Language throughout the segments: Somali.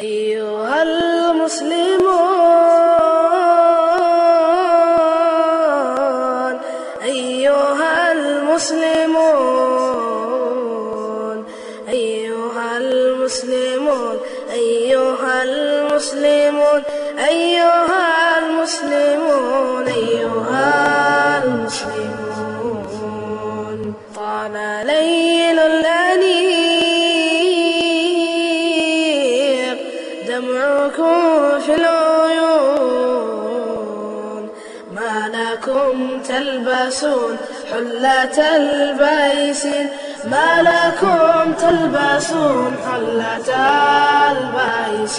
أيها المسلمون أيها المسلمون أيها المسلمون أيها المسلمون أيها المسلمون أيها المسلمون طال ليل الأنيق دمعكم في العيون ما لكم تلبسون حلة البيس ما لكم تلبسون حلة البيس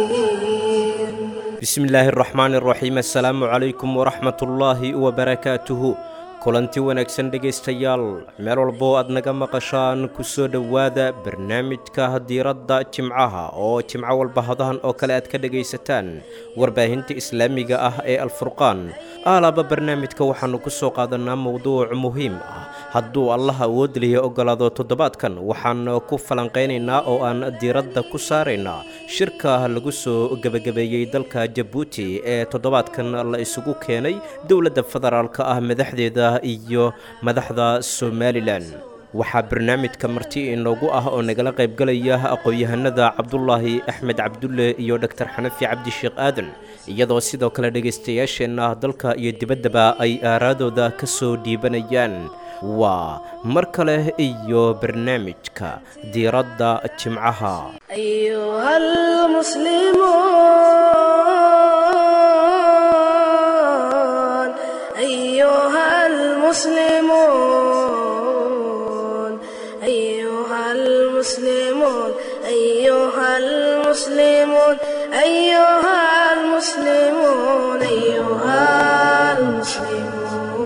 bismi illaahi araxmaani araxiim assalaamu calaykum waraxmatullaahi wabarakaatuhu kulanti wanaagsan dhegaystayaal meel walboo aad naga maqashaan ku soo dhowaada barnaamijka diiradda jimcaha oo jimco walba hadahan oo kale aad ka dhegaysataan warbaahinta islaamiga ah ee alfurqaan aalaaba barnaamijka waxaannu ku soo qaadanaa mowduuc muhiim ah hadduu allah awood liya ogolaado toddobaadkan waxaan ku falanqaynaynaa oo aan diiradda ku saaraynaa shirka lagu soo gebagabeeyey dalka jabuuti ee toddobaadkan la isugu keenay dowladda federaalka ah madaxdeeda iyo madaxda somalilan waxaa barnaamijka marti inoogu ah oo nagala qaybgalaya aqoon-yahanada cabdulaahi axmed cabdulle iyo dhoktor xanafi cabdisheekh aadan iyadoo sidoo kale dhegaystayaasheenna dalka iyo dibaddaba ay aaraadooda ka soo dhiibanayaan waa mar kale iyo barnaamijka diiradda jimcaha أيها المسلمون أيها المسلمون أيها المسلمون أيها المسلمون أيها المسلمون أيها المسلمون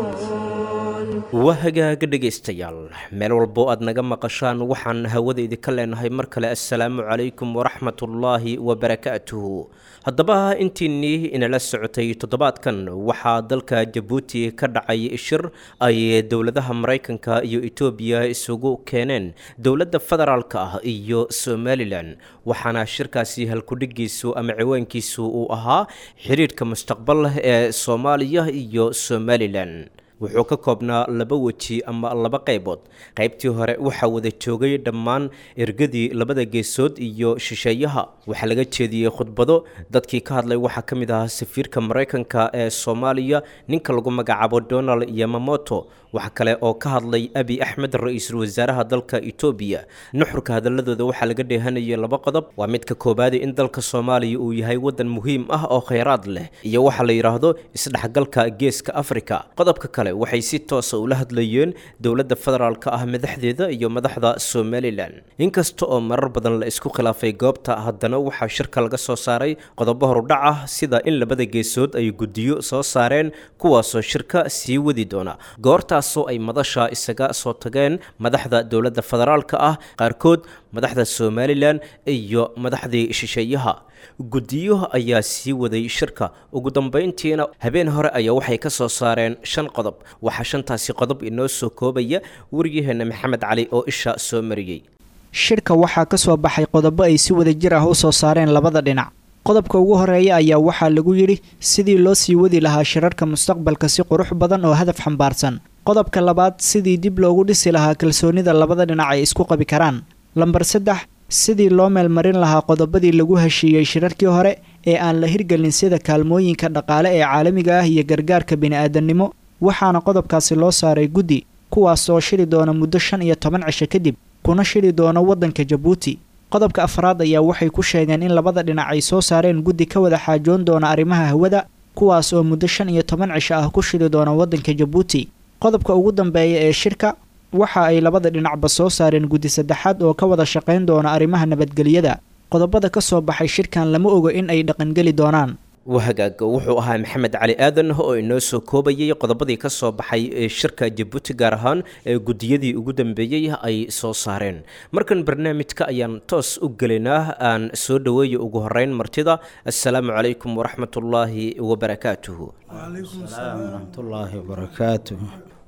waa hagaaga dhegaystayaal meel walbo aad naga maqashaan waxaan hawada idinka leenahay mar kale assalaamu calaykum waraxmatullaahi wabarakaatuhu haddaba intiinnii inala socotay toddobaadkan waxaa dalka jabuuti ka dhacay shir ay dowladaha maraykanka iyo etoobiya isugu keeneen dowladda federaalka ah iyo somalilan waxaana shirkaasi halkudhigiisu ama ciwaankiisu uu ahaa xidhiidhka mustaqbal ee soomaaliya iyo somalilan wuxuu ka koobnaa laba weji ama laba qaybood qaybtii hore waxaa wada joogay dhammaan ergadii labada geesood iyo shisheeyaha waxaa laga jeediyey khudbado dadkii ka hadlay waxaa ka mid ahaa safiirka maraykanka ee soomaaliya ninka lagu magacaabo donald yamamoto waxa kale oo ka hadlay abi axmed ra-iisul wasaaraha dalka etoobiya nuxurka hadaladooda waxaa laga dheehanayay laba qodob waa midka koobaadi in dalka soomaaliya uu yahay wadan muhiim ah oo khayraad leh iyo waxa la yidhaahdo isdhexgalka geeska afrika qodobka kale waxay si toosa ula hadlayeen dowladda federaalka ah madaxdeeda iyo madaxda somalilan inkasta oo marar badan la isku khilaafay goobta haddana waxaa shirka laga soo saaray qodobo horudhac ah sida in labada geesood ay guddiyo soo saareen kuwaasoo shirka sii wadi doona goortaasoo ay madasha isaga soo tageen madaxda dowladda federaalka ah qaarkood madaxda somalilan iyo madaxdii shisheeyaha guddiyo ayaa sii waday shirka ugu dambayntiina habeen hore ayaa waxay ka soo saareen shan qodob waxaa shantaasi qodob inoo soo koobaya waryaheena maxamed cali oo isha soo mariyey shirka waxaa ka soo baxay qodobo ay si wada jir ah u soo saareen labada dhinac qodobka ugu horeeya ayaa waxaa lagu yidhi sidii loo sii wadi lahaa shirarka mustaqbalka si qurux badan oo hadaf xambaarsan qodobka labaad sidii dib loogu dhisi lahaa kalsoonida labada dhinac ay isku qabi karaan lambar saddex sidii loo meelmarin lahaa qodobadii lagu heshiiyey shirarkii hore ee aan la hirgelin sida kaalmooyinka dhaqaale ee caalamiga ah iyo gargaarka bini-aadamnimo waxaana qodobkaasi loo saaray guddi kuwaas oo shiri doona muddo shan iyo toban cisho kadib kuna shiri doona waddanka jabuuti qodobka afraad ayaa waxay ku sheegeen in labada dhinac ay soo saareen guddi ka wada xaajoon doona arrimaha hawada kuwaas oo muddo shan iyo toban cisho ah ku shiri doona waddanka jabuuti qodobka ugu dambeeya ee shirka waxa ay labada dhinacba soo saareen guddi saddexaad oo ka wada shaqayn doona arrimaha nabadgelyada qodobada ka soo baxay shirkan lama ogo in ay dhaqangeli doonaan wahagaaga wuxuu ahaa maxamed cali aadan oo inoo soo koobayay qodobadii ka soo baxay ee shirka jabuuti gaar ahaan ee guddiyadii ugu dambeeyey ay soo saareen markan barnaamijka ayaan toos u gelaynaa aan soo dhoweeya ugu horeyn martida assalaamu calaykum waraxmatullaahi wabarakaatuhu waraxmatullaahi wabarakaatu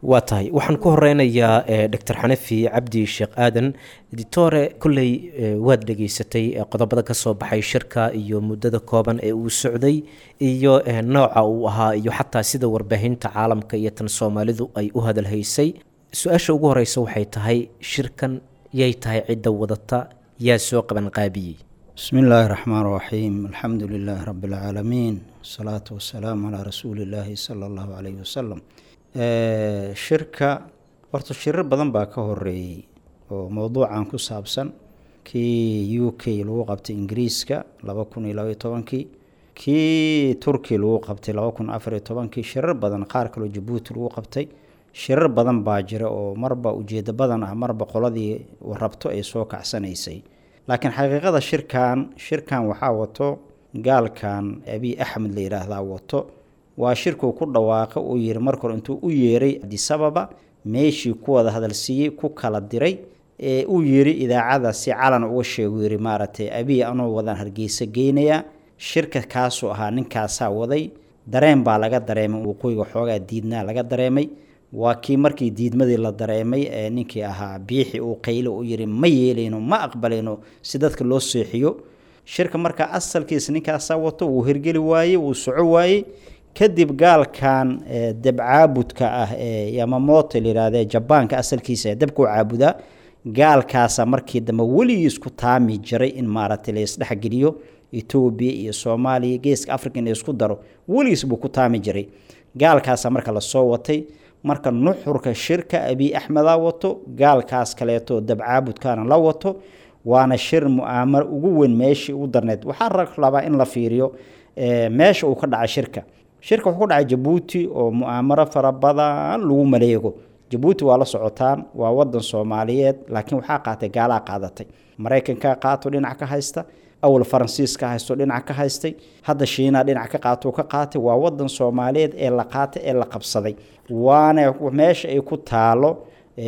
waa tahay waxaan ku horeynayaa doctor xanafi cabdi sheekh aadan editore kolley waad dhegaysatay qodobada ka soo baxay shirka iyo muddada kooban ee uu socday iyo nooca uu ahaa iyo xataa sida warbaahinta caalamka iyo tan soomaalidu ay u hadalhaysay su-aasha ugu horeysa waxay tahay shirkan yay tahay cidda wadata yaa soo qaban qaabiyey bismi illaahi raxmaan raxiim alxamdu lilaahi rabi alcaalamiin wasalaatu wasalaamu calaa rasuuli illaahi sala allahu caleyhi wasalam shirka horta shirar badan baa ka horeeyey oo mowduucan ku saabsan kii u k lagu qabtay ingiriiska laba kun iyo labaiyo tobankii kii turki lagu qabtay laba kun afariyo tobankii shirar badan qaar kaloo jabuuti lagu qabtay shirar badan baa jira oo marba ujeedo badan ah marba qoladii rabto ay soo kacsanaysay laakiin xaqiiqada shirkan shirkan waxaa wato gaalkan abiy axmed la yidhaahdaa wato waa shirkuu ku dhawaaqa uu yiri marka hore intuu u yeeray adisababa meeshii ku wada hadalsiiyey ku kala diray ee uu yiri idaacada si calan uga sheegu yiri maaragtay abiy anoo wadaan hargeysa geynayaa shirka kaasuu ahaa ninkaasaa waday dareen baa laga dareemay waqooyiga xoogaa diidnaa laga dareemay waa kii markii diidmadii la dareemay ee ninkii ahaa biixi uu qaylo u yiri ma yeelayno ma aqbalayno si dadka loo seexiyo shirka markaa asalkiisa ninkaasaa wato wuu hirgeli waayey wuu soco waayey kadib gaalkan dabcaabudka ah ee yamamoto layihahde jabaanka asalkiisa ee dabkuu caabudaa gaalkaasa markii dambe weligii isku taami jiray in maaragtay la isdhexgeliyo etoobiya iyo soomaaliya geeska africa in la isku daro weligiis buu ku taami jiray gaalkaasa marka lasoo watay marka nuxurka shirka abiy axmedaa wato gaalkaas kaleeto dabcaabudkaana la wato waana shir mu-aamaro ugu weyn meeshii ugu darneed waxaa rabaa in la fiiriyo meesha uu ka dhacay shirka shirka wuxuu ku dhacay jabuuti oo mu-aamaro fara badan lagu maleego jabuuti waa la socotaan waa wadan soomaaliyeed laakiin waxaa qaatay gaalaa qaadatay maraykanka qaato dhinac ka haysta awal faransiiska haysto dhinac ka haystay hadda shiinaa dhinac ka qaato ka qaatay waa wadan soomaaliyeed ee la qaatay ee la qabsaday waana meesha ay ku taalo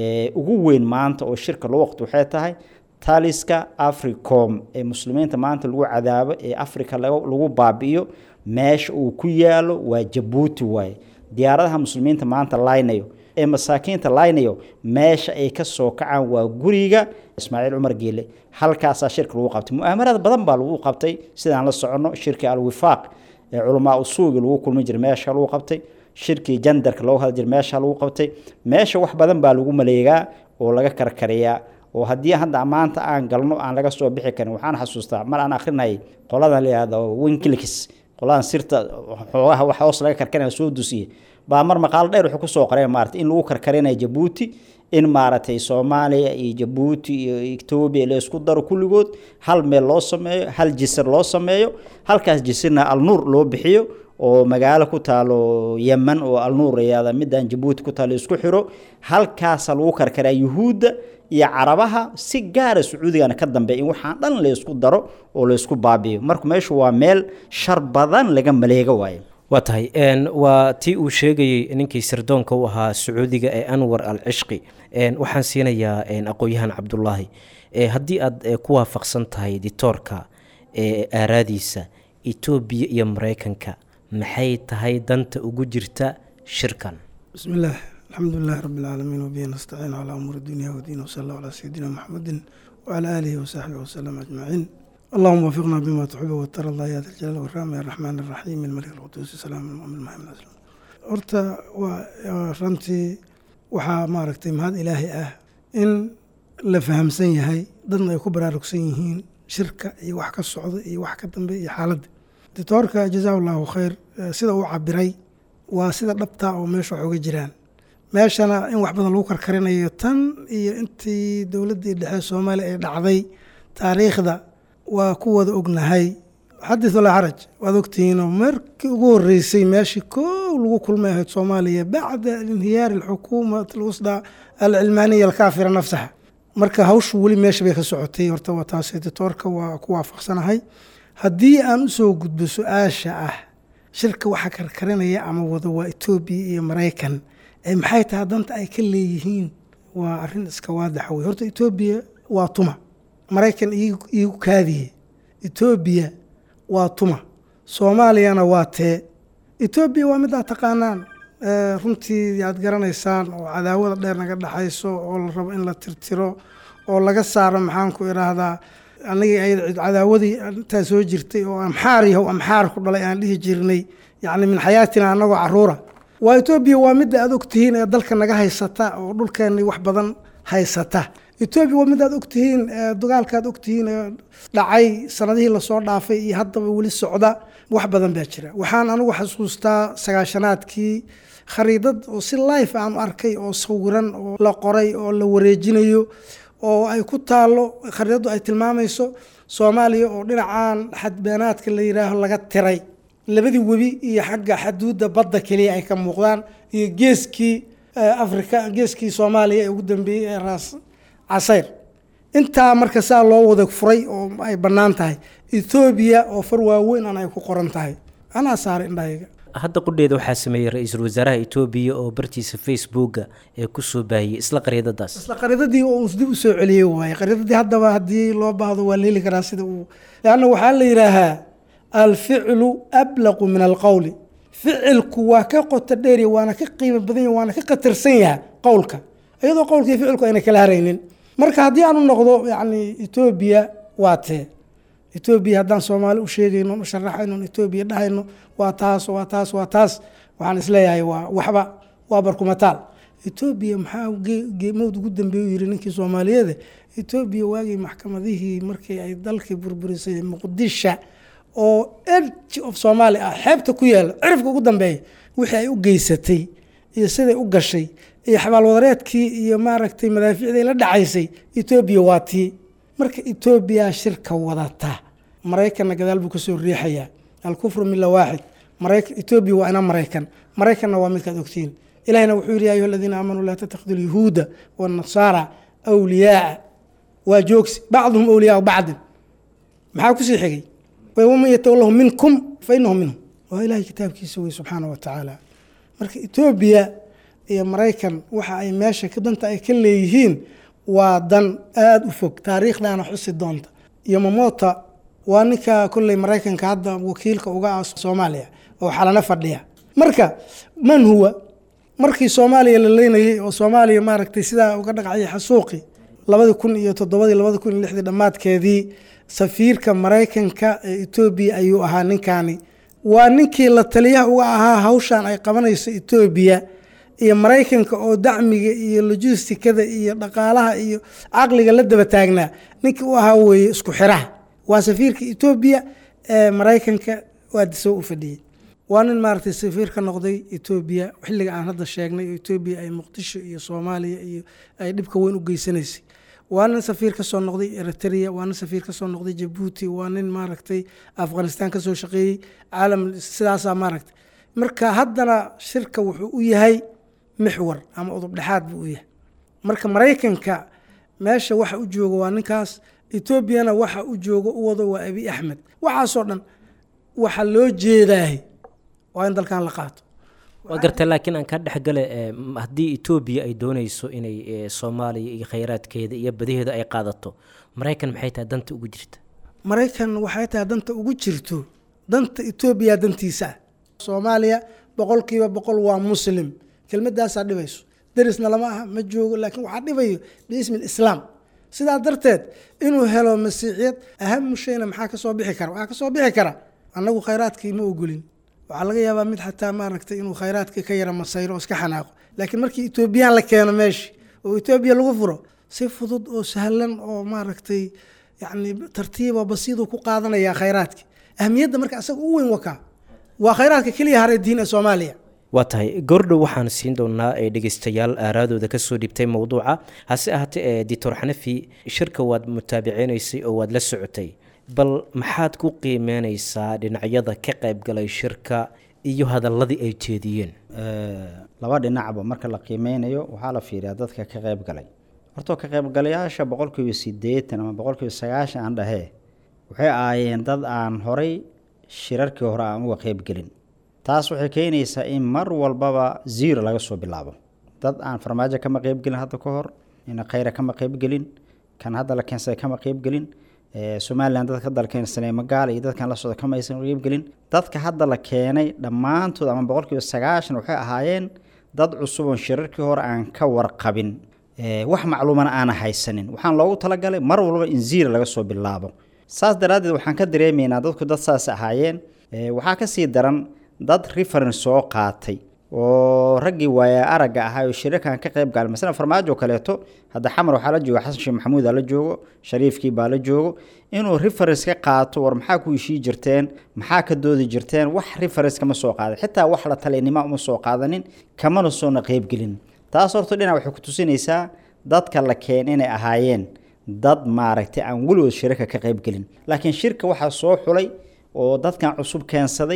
ugu weyn maanta oo shirka loo waqti waxay tahay taliska africom ee muslimiinta maanta lagu cadaabo ee africa lagu baabi'iyo meesha uu ku yaalo waa jabuuti waaye diyaaradaha muslimiinta maanta laynayo ee masaakiinta laynayo meesha ay ka soo kacaan waa guriga ismaaciil cumar geele halkaasaa shirka lagu qabtay mu-aamarada badan baa lagu qabtay sidaan la soconno shirkii alwifaaq ee culamaa usuugi lagu kulmi jiray meesha lagu qabtay shirkii jandarka loogu hadli jiray meesha lagu qabtay meesha wax badan baa lagu maleegaa oo laga karkariyaa oo haddii hadda maanta aan galno aan laga soo bixi karin waxaan xasuustaa mar aan akrinayay qoladan layihahdo winkilkis qoladan sirta xoogaha wax hoos laga karkarinaya soo dusiye baa mar maqaalo dheer wuxuu kusoo qoreen maarata in lagu karkarinayo jabuuti in maaragtay soomaaliya iyo jabuuti iyo etoobiya la isku daro kulligood hal meel loo sameeyo hal jisir loo sameeyo halkaas jisirna alnuur loo bixiyo oo magaalo ku taalo yeman oo alnuur layada midaan jabuuti ku taalo isku xiro halkaasa lagu karkaraa yuhuudda iyo carabaha si gaara sacuudigana ka dambeeya in waxaan dhan laysku daro oo laysku baabi'iyo marka meeshu waa meel shar badan laga maleega waayo waa tahay waa tii uu sheegayey ninkii sirdoonka u ahaa sacuudiga ee anwar al cishqi waxaan siinayaa aqoon-yahan cabdulaahi haddii aad ku waafaqsan tahay ditoorka aaraadiisa etoobiya iyo maraykanka maxay tahay danta ugu jirta shirkan bismi illaah alxamdu lilahi rabi alcaalamiin wabihi nastaciin calaa umuuri dunya wadiin wsala allahu calaa sayidina maxamedin wacalaa aalihi wasaxbihi wasalam ajmaciin اللهم وفقنا بما تحب وترضى يا ذا الجلال والرحمة يا الرحمن الرحيم الملك القدوس السلام المؤمن المهيمن الأسلام horta waa runtii waxaa maaragtay mahad ilaahay ah in la fahamsan yahay dadna ay ku baraarugsan yihiin shirka iyo wax ka socda iyo wax ka dambe iyo xaaladda dictoorka jazaa allahu khayr sida uu cabiray waa sida dhabtaa oo meesha wax uga jiraan meeshana in wax badan lagu karkarinayo tan iyo intii dowladdii dhexe soomaaliya ay dhacday taariikhda waa ku wada ognahay xadith walaa xaraj waad ogtihiinoo markii ugu horeysay meeshii koow lagu kulmay ahayd soomaaliya bacda inhiyaari alxukuumat alwusdaa alcilmaaniya alkaafira nafsaha marka hawshu weli meesha bay ka socotay horta waa taas editoorka waa ku waafaqsanahay haddii aan usoo gudbo su-aasha ah shirka waxaa karkarinaya ama wada waa etoobiya iyo maraykan ee maxay tahay danta ay ka leeyihiin waa arrin iska waadaxa wey horta etoobiya waa tuma maraykan iigu kaadiye etoobiya waa tuma soomaaliyana waa tee etoobiya waa mid aad taqaanaan runtii aad garanaysaan oo cadaawada dheer naga dhexayso oo la rabo in la tirtiro oo laga saaro maxaan ku idhaahdaa anigii ay cadaawadii intaa soo jirtay oo amxaar yahow amxaar ku dhalay aan dhihi jirnay yacni min xayaatina annagoo caruura waa etoobiya waa midda aad ogtihiin ee dalka naga haysata oo dhulkeennii wax badan haysata etoobiya waa midda aad ogtihiin dagaalka aad ogtihiin ee dhacay sanadihii lasoo dhaafay iyo haddaba weli socda wax badan baa jira waxaan anigu xasuustaa sagaashanaadkii khariidad oo si life aan arkay oo sawiran oo la qoray oo la wareejinayo oo ay ku taalo khariidaddu ay tilmaamayso soomaaliya oo dhinacan xadbeenaadka la yidhaaho laga tiray labadii webi iyo xagga xaduudda badda keliya ay ka muuqdaan iyo geeskii africa geeskii soomaaliya ee ugu dambeeyey ee raas casayr intaa marka saa loo wada furay oo ay bannaan tahay ethoobiya oo far waaweyn aan ay ku qoran tahay anaa saaray indhahayga hadda qudheeda waxaa sameeyey ra-iisul wasaaraha etoobiya oo bartiisa facebooka ee kusoo baahiyey isla qariidadaas isla qariidadii oo dib u soo celiyey waaye qariidadii haddaba haddii loo baahdo waa la heli karaa sida uu leanna waxaa la yidhaahaa alficlu ablaqu min alqowli ficilku waa ka qoto dheeriya waana ka qiimo badan yahy waana ka khatarsan yaha qowlka iyadoo qowlkii ficilku ayna kala haraynin marka haddii aan u noqdo yacni etoobiya waa tee etoobiya haddaan soomaali u sheegayno u sharaxayno etoobiya dhahayno waa taas waa taas waa taas waxaan isleeyahay waa waxba waa barkumataal etoobiya maxaa mowd ugu dambeeyu yiri ninkii soomaaliyeede etoobiya waagii maxkamadihii markii ay dalkii burburisay muqdisha oo edge of soomaali ah xeebta ku yaala cirifka ugu dambeeya wixii ay u geysatay iyo siday u gashay iyo xabaalwadareedkii iyo maaragtay madaaficday la dhacaysay etoobiya waa tii marka etoobiya shirka wadata maraykanna gadaal buu kasoo riixayaa alkufru mila waaxid etoobiya waa ina maraykan maraykanna waa midkaad ogtiin ilahina wuxuu yidhi ya ayuha aladiina aamanuu laa tattakhiduu lyahuuda waannasaara awliyaaa waa joogsi bacduhum awliyaau bacdin maxaa kusii xigay waman yatawallahu minkum fa inahu minhum waa ilahay kitaabkiisa wey subxaana wa tacaala marka etoobiya iyo maraykan waxa ay meesha danta ay ka leeyihiin waa dan aada u fog taariikhdaana xusi doonta iyo mamota waa ninka kolley maraykanka hadda wakiilka uga ah soomaaliya oo xalano fadhiya marka man huwa markii soomaaliya la leynayay oo soomaaliya maaragtay sidaa uga dhaqcayay xasuuqi labadii kun iyo toddobadii labadi kun iyo lixdii dhammaadkeedii safiirka maraykanka ee etoobiya ayuu ahaa ninkaani waa ninkii la taliyaha uga ahaa hawshan ay qabanayso etoobiya iyo maraykanka oo dacmiga iyo logistikada iyo dhaqaalaha iyo caqliga la daba taagnaa ninkii u ahaa weeye isku xiraha waa safiirka etoobiya ee maraykanka waa disow u fadhiyey waa nin maaragtay safiir ka noqday etoobiya xilliga aan hadda sheegnay oo etoobiya ay muqdisho iyo soomaaliya iyo ay dhibka weyn u geysanaysay waa nin safiir kasoo noqday eritrea waa nin safiir kasoo noqday jabuuti waa nin maaragtay afghanistan kasoo shaqeeyey caalam sidaasaa maaragtay marka haddana shirka wuxuu u yahay mixwar ama udub dhexaad buu u yahay marka maraykanka meesha waxa u jooga waa ninkaas etoobiyana waxa u jooga u wado waa abi axmed waxaasoo dhan waxa loo jeedaahay waa in dalkan la qaato waa garta laakiin aan ka dhexgale haddii etoobiya ay doonayso inay soomaaliya iyo khayraadkeeda iyo badaheeda ay qaadato maraykan maxay tahay danta ugu jirta maraykan waxay tahay danta ugu jirto danta etoobiya dantiisa ah soomaaliya boqolkiiba boqol waa muslim kelmadaasaa dhibayso derisna lama aha ma joogo laakiin waxaa dhibayo biismi lislaam sidaa darteed inuu helo masiixiyad ahamu shayna maxaa kasoo bixi kara waxaa kasoo bixi kara annagu khayraadkii ma ogolin waxaa laga yaabaa mid xataa maaragtay inuu khayraadkii ka yara masayro oo iska xanaaqo laakiin markii etoobiyaan la keeno meeshi oo etoobiya lagu furo si fudud oo sahlan oo maaragtay yacni tartiiba basiiduu ku qaadanayaa khayraadkii ahamiyadda marka asaga u weyn wakaa waa khayraadka keliya haray diin ee soomaaliya waa tahay goordhow waxaan siin doonaa ee dhegeystayaal aaraadooda kasoo dhibtay mowduuca hase ahaatee ee dictor xanafi shirka waad mutaabiceynaysay oo waad la socotay bal maxaad ku qiimeyneysaa dhinacyada ka qaybgalay shirka iyo hadaladii ay jeediyeen laba dhinacba marka la qiimeynayo waxaa la fiiriyaa dadka ka qayb galay hortoo ka qaybgalayaasha boqolkiiba sideetan ama boqolkiiba sagaashan aan dhahee waxay ahaayeen dad aan horay shirarkii hore aan uga qaybgelin taas waxay keenaysaa in mar walbaba zero laga soo bilaabo dad aan farmaajo kama qaybgelin hadda ka hor ina khayra kama qaybgelin kan hadda la keensaday kama qaybgelin somalilan dadka dalkeen saneemagaal iyo dadkan la socda kama aysan qeybgelin dadka hadda la keenay dhammaantood ama boqolkiiba sagaashan waxay ahaayeen dad cusub oon shirarkii hore aan ka warqabin wax macluumana aana haysanin waxaan loogu talagalay mar walba in ziira laga soo bilaabo saas daraaddeed waxaan ka dareemaynaa dadku dad saas ahaayeen waxaa kasii daran dad reference soo qaatay oo raggii waaya aragga ahaa oo shirarkan ka qayb gaalay masala farmaajo kaleeto hadda xamar waxaa la jooga xasan sheekh maxamuud aa la joogo shariifkii baa la joogo inuu reference ka qaato war maxaa ku heshii jirteen maxaa ka doodi jirteen wax reference kama soo qaadan xitaa wax la talaynima uma soo qaadanin kamana soona qeybgelin taas horta dhinac waxay ku tusinaysaa dadka la keen inay ahaayeen dad maaragtay aan weligood shirarka ka qeybgelin laakiin shirka waxaa soo xulay oo dadkan cusub keensaday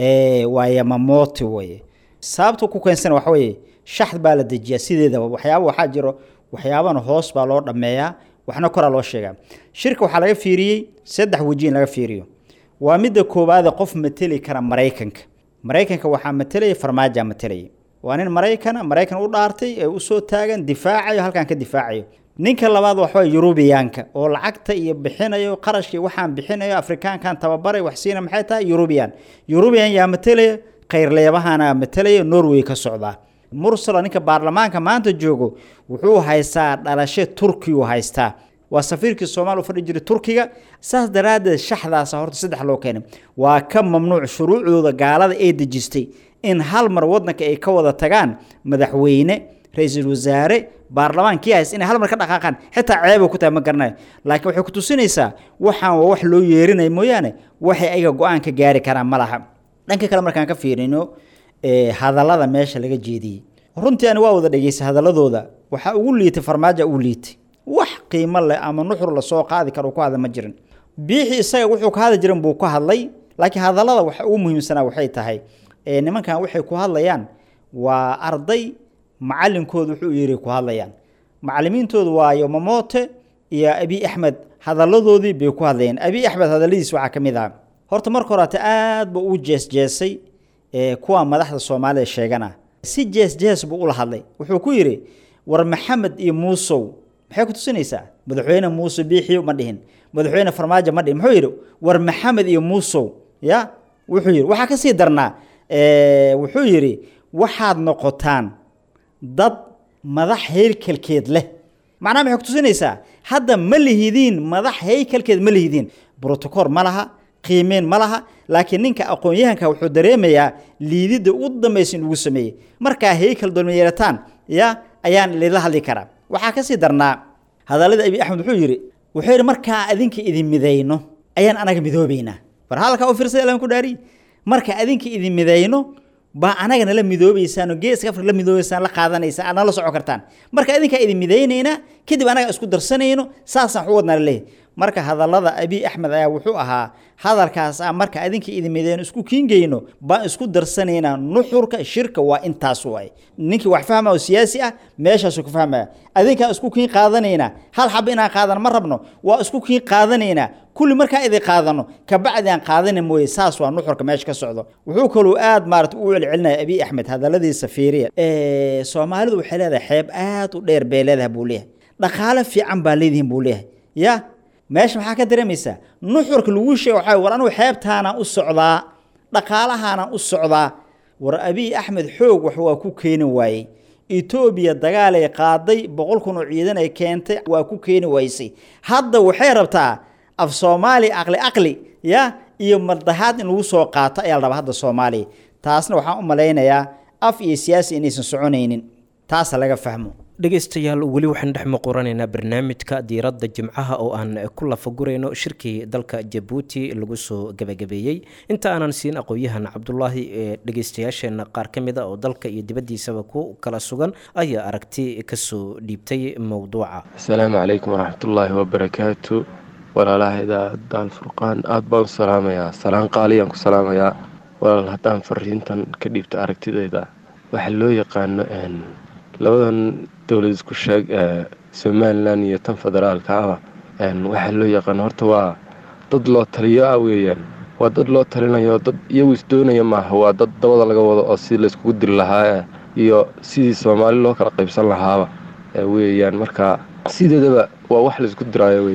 waa yamamooti weye sababta ku keensana waxa weeye shaxd baa la dejiyaa sideedaba waxyaaba waxaa jiro waxyaabana hoos baa loo dhammeeyaa waxna koraa loo sheegaa shirka waxaa laga fiiriyey saddex weji in laga fiiriyo waa midda koowaade qof mateli kara maraykanka maraykanka waxaa matelaya farmaaja matelaya waa nin maraykana maraykan u dhaartay ee usoo taagan difaacayo halkan ka difaacayo ninka labaad waxaa yurubiyaanka oo lacagta iyo bixinayo qarashkii waxaan bixinayo afrikaankan tababaray wax siina maxay tahay yurubiyan yurubiyan yaa matelaya khayrleebahana matalaya norway ka socdaa mursalo ninka baarlamaanka maanta joogo wuxuu haystaa dhalasho turkiyu haystaa waa safiirkii soomaaliya u fadhi jiray turkiga saas daraaddeed shaxdaasa horta saddex loo keenay waa ka mamnuuc shuruucdooda gaalada ee dejistay in hal mar wadanka ay ka wada tagaan madaxweyne ra-iisul wasaare baarlamaankii hays inay hal mar ka dhaqaaqaan xitaa ceeba ku tahay ma garanayo laakiin waxay ku tusinaysaa waxaan waa wax loo yeerinaya mooyaane waxay ayaga go-aan ka gaari karaan ma laha dhanka kale markaan ka fiirino hadallada meesha laga jeediyey runtii ani waa wada dhegeystay hadaladooda waxaa ugu liitay farmaajo ugu liitay wax qiimo leh ama nuxur lasoo qaadi karo ku hadla ma jirin biixi isaga wuxuu ka hadli jiran buu ka hadlay laakiin hadallada waxa ugu muhiimsanaa waxay tahay nimankan waxay ku hadlayaan waa arday macalinkooda wuxuu yiri ku hadlayaan macalimiintoodu waa yomamote iyo abi axmed hadalladoodii bay ku hadlayaan abi axmed hadalladiis waxaa ka mid ah horta marka horeate aad buu u jeesjeesay kuwa madaxda soomaalida sheegana si jees-jees buu ula hadlay wuxuu ku yidhi war maxamed iyo muusow maxay ku tusinaysaa madaxweyne muuse biixiyo ma dhihin madaxweyne farmaajo ma dhihin muxuu yidhi war maxamed iyo muusow ya wuxuu yidhi waxaa kasii darnaa wuxuu yidhi waxaad noqotaan dad madax heyrkalkeed leh macnaha maxay ku tusinaysaa hadda ma lihidiin madax heykalkeed ma lihidiin brotocool ma laha qiimeen ma laha laakiin ninka aqoon-yahanka wuxuu dareemayaa liididda u dambaysa in lagu sameeyey markaa heykal dolmayeerataan ya ayaan lila hadli karaa waxaa kasii darnaa hadallada abi axmed wuxuu yidhi wuxuu yidhi markaa adinka idin midayno ayaan anaga midoobeynaa war halkaa u fiirsay alan ku dhaari marka adinka idin midayno baa anaga nala midoobeysaan oo geeska afrika la midoobeysaan la qaadanaysaan aad nala socon kartaan marka idinkaa idin midaynaynaa kadib anaga isku darsanayno saasaan waxu wadnaa laleeyahy marka hadallada abi axmed ayaa wuxuu ahaa hadalkaas ah marka adinka idin midayno isku kiingeyno baan isku darsanaynaa nuxurka shirka waa intaas waay ninkii wax fahma oo siyaasi ah meeshaasuu ka fahmaya adinkaan isku kiin qaadanaynaa hal xaba inaan qaadano ma rabno waa isku kiin qaadanaynaa kulli markaa idin qaadano kabacdi aan qaadana mooye saas waa nuxurka meesha ka socdo wuxuu kaluu aad maarata u celcelinaya abi axmed hadalladiisa fiiriya soomaalidu waxay leedahay xeeb aad u dheer bay leedahay buu leeyahay dhaqaale fiican baa leedihin buu leeyahay ya meesha maxaa ka dareemaysaa nuxurka lagu sheega waxaa war anugu xeebtaanaan u socdaa dhaqaalahaanaan u socdaa war abiy axmed xoog wax waa ku keeni waayey etoobiya dagaalay qaaday boqol kun oo ciidan ay keentay waa ku keeni waysay hadda waxay rabtaa af soomaali aqli aqli ya iyo mardahaad in lagu soo qaato ayaa la rabaa hadda soomaaliya taasna waxaan u malaynayaa af iyo siyaasi inaysan soconaynin taasa laga fahmo dhegaystayaal weli waxaan dhex muquranaynaa barnaamijka diiradda jimcaha oo aan ku lafagurayno shirkii dalka jabuuti lagu soo gebagabeeyey inta aanan siin aqoon-yahan cabdulaahi ee dhegaystayaasheenna qaar ka mid a oo dalka iyo dibaddiisaba ku kala sugan ayaa aragti kasoo dhiibtay mowduuca asalaamu calaykum waraxmatullaahi wabarakaatu walaalaha idaacaddan furqaan aada baan u salaamayaa salaan qaaliyaan ku salaamayaa walaal haddaan fariintan ka dhiibto aragtidayda waxaa loo yaqaano labadan dowlad isku sheeg ee somalilan iyo tan federaalka ah waxaa loo yaqaano horta waa dad loo taliyo ah weeyaan waa dad loo talinayo dad iyagu isdoonaya maaha waa dad dabada laga wado oo si layskugu diri lahaa iyo sidii soomaali loo kala qaybsan lahaaba weeyaan marka sideedaba waa wax laysku diraayo weye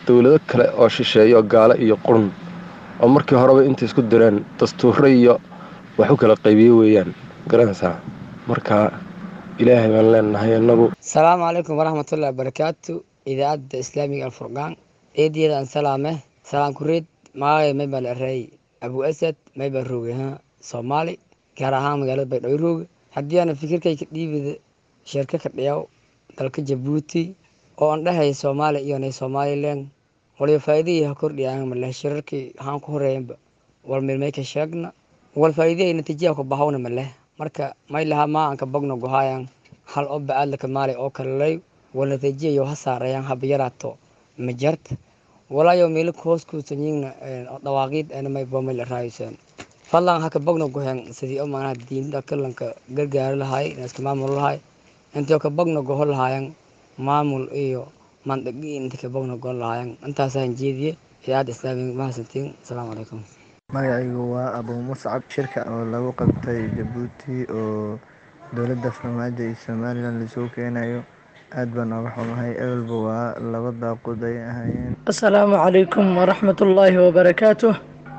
dowlado kale oo shisheeyo gaalo iyo qurun oo markii horeba intay isku direen dastuuro iyo wax u kala qaybiye weeyaan garanaysaa marka ilaahay baan leenahay inagu asalaamu calaykum waraxmatullahi wabarakaatu idaacadda islaamiga alfurqaan eediyadaan salaame salaam kureed magacay maybal arey abu asad maybal rooge ha soomaali gaar ahaan magaalada baydhabo rooge haddii aana fikirkay ka dhiibida sheerka ka dhiyaw dalka jabuuti oo aan dhahay soomaaliya iyo nay somalilan waliba faa'iidihii ha kordhiyaan maleh shirarkii haan ku horeeyanba wal milmay ka sheegna wal faa'iidihii natiijaha ku bahawna maleh marka may lahaa maa aan ka bogno gohaayan hal oo bacaadlaka maali oo kalalay wal natiijiyayo ha saarayaan haba yaraato majarta walaayo meelo hoos kuusanyiina dhawaaqiid ana may bomay la raayuseen fadlan haka bogno gohen sidii oo maanaha diinta kalanka gargaari lahay iska maamul lahay intii ka bogno goho lahaayan maamul iyo mandhagi inta ka bogno goho lahaayan intaasaan jeediye idaacadda islaamiga mahadsantiin asalaamu calaykum magacaygu waa abuu muscab shirka oo lagu qabtay jabuuti oo dowladda farmaajo iyo somalilan laisugu keenayo aad baan ooga xumahay ehelba waa laba daaqud ay ahaayeen asalaamu calaykum waraxmatullaahi wabarakaatuh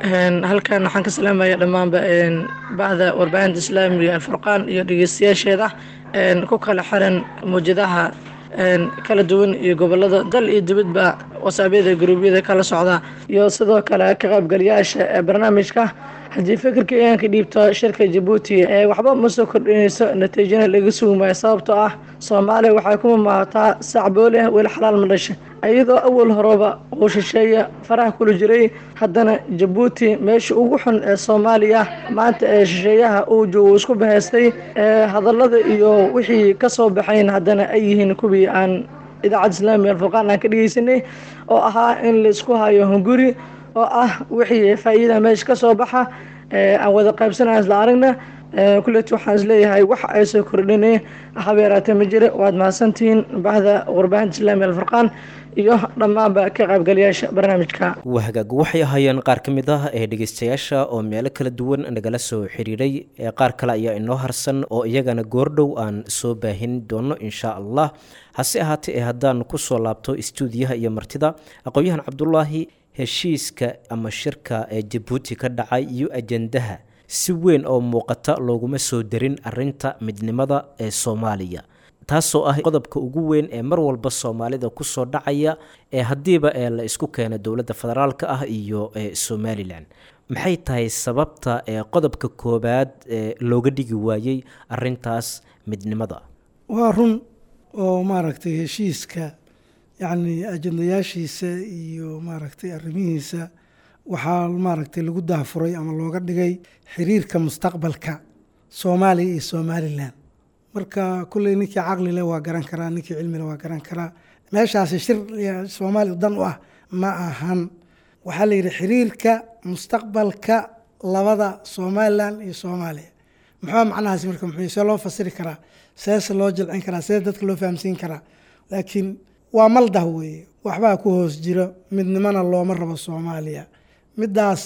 halkan waxaan ka salaamaya dhammaanba bacda warbaahinta islaamiga alfurqaan iyo dhegeystayaasheeda ku kala xiran mawjadaha kala duwan iyo gobolada dal iyo dibadba wasaabyada guruubyada kala socda iyo sidoo kale ka qaybgalayaasha ee barnaamijka haddii fikirka iaan ka dhiibto shirka jabuuti waxba ma soo kordhinayso natiijana laga sugi maayo sababtoo ah soomaaliya waxay ku mamaataa sacbooleh weli xalaal ma dhasha iyadoo awal horeba uu shisheeya faraha kula jiray haddana jabuuti meesha ugu xun ee soomaaliya maanta ee shisheeyaha uu joogo isku bahaystay ee hadallada iyo wixii ka soo baxayn haddana ay yihiin kuwii aan idaacadda islaamiga alfurqaan aan ka dhegeysanay oo ahaa in laisku hayo hunguri oo ah wixii faa'iida meesha ka soo baxa aan wada qaybsanaya isla aragna kulleeti waxaan isleeyahay wax ay soo kordhinay habeeraatee ma jira waad mahadsantihiin bahda warbaahinta islaamiga alfurqaan iyo dhammaanba ka qaybgalayaasha barnaamijka wahagaag waxay ahaayeen qaar ka mid ah ee dhegeystayaasha oo meelo kala duwan nagala soo xiriiray ee qaar kale ayaa inoo harsan oo iyagana goordhow aan soo baahin doono insha allah hase ahaatee ee haddaan kusoo laabto istuudiyaha iyo martida aqoon-yahan cabdulaahi heshiiska ama shirka ee jabuuti ka dhacay iyo ajandaha si weyn oo muuqata looguma soo darin arinta midnimada ee soomaaliya taasoo ah qodobka ugu weyn ee mar walba soomaalida kusoo dhacaya ee haddiiba ee la isku keena dowladda federaalka ah iyo somalilan maxay tahay sababta ee qodobka koobaad ee looga dhigi waayey arintaas midnimada waa run oo maaragtay heshiiska yacni ajandayaashiisa iyo maaragtay arrimihiisa waxaa maaragtay lagu daafuray ama looga dhigay xiriirka mustaqbalka soomaaliya iyo somalilan marka kulley ninkii caqli leh waa garan karaa ninkii cilmi leh waa garan karaa meeshaasi shir soomaaliya dan u ah ma ahan waxaa la yidhi xiriirka mustaqbalka labada somalilan iyo soomaaliya muxuu macnahaasi marka muxuu see loo fasiri karaa seese loo jilcin karaa see dadka loo fahamsiin karaa laakiin waa maldah weeye waxbaa ku hoos jiro midnimona looma rabo soomaaliya middaas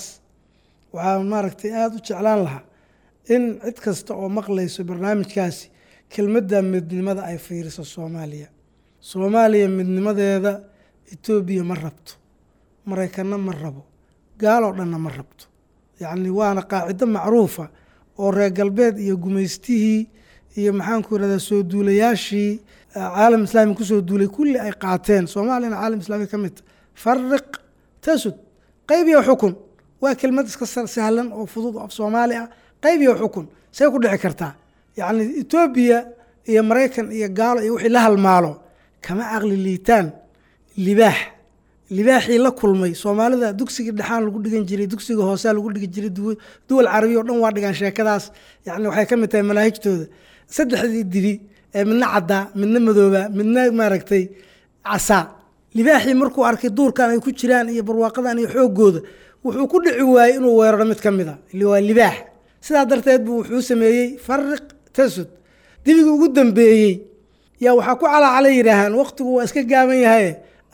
waxaa maaragtay aada u jeclaan lahaa in cid kasta oo maqlayso barnaamijkaasi kelmadda midnimada ay fiiriso soomaaliya soomaaliya midnimadeeda etoobiya ma rabto maraykanna ma rabo gaaloo dhanna ma rabto yacni waana qaacido macruufa oo reer galbeed iyo gumaystihii iyo maxaanku irahdaa soo duulayaashii caalam islaami kusoo duulay kulli ay qaateen soomaaliyana caalam islaami ka midta fariq tasud qayb iyo xukun waa kelmad iska sahlan oo fudud oo af soomaali ah qayb iyo xukun say ku dhici kartaa yacni etoobiya iyo maraykan iyo gaalo iyo wixii la halmaalo kama caqli liitaan libaax libaaxii la kulmay soomaalida dugsigii dhexaan lagu dhigan jiray dugsiga hoosea lagu dhigi jiray duwal carabiya o dhan waa dhigaan sheekadaas yani waxay ka mid tahay manaahijtooda saddexdii dibi ee midna caddaa midna madooba midna maaragtay casaa libaaxii markuu arkay duurkan ay ku jiraan iyo barwaaqadan iyo xoogooda wuxuu ku dhici waayey inuu weeraro mid ka mid a waa libaax sidaa darteed buu wuxuu sameeyey fariq tasud dibigii ugu dambeeyey yaa waxaa ku calaacala yidhaahaan waqtigu waa iska gaaban yahay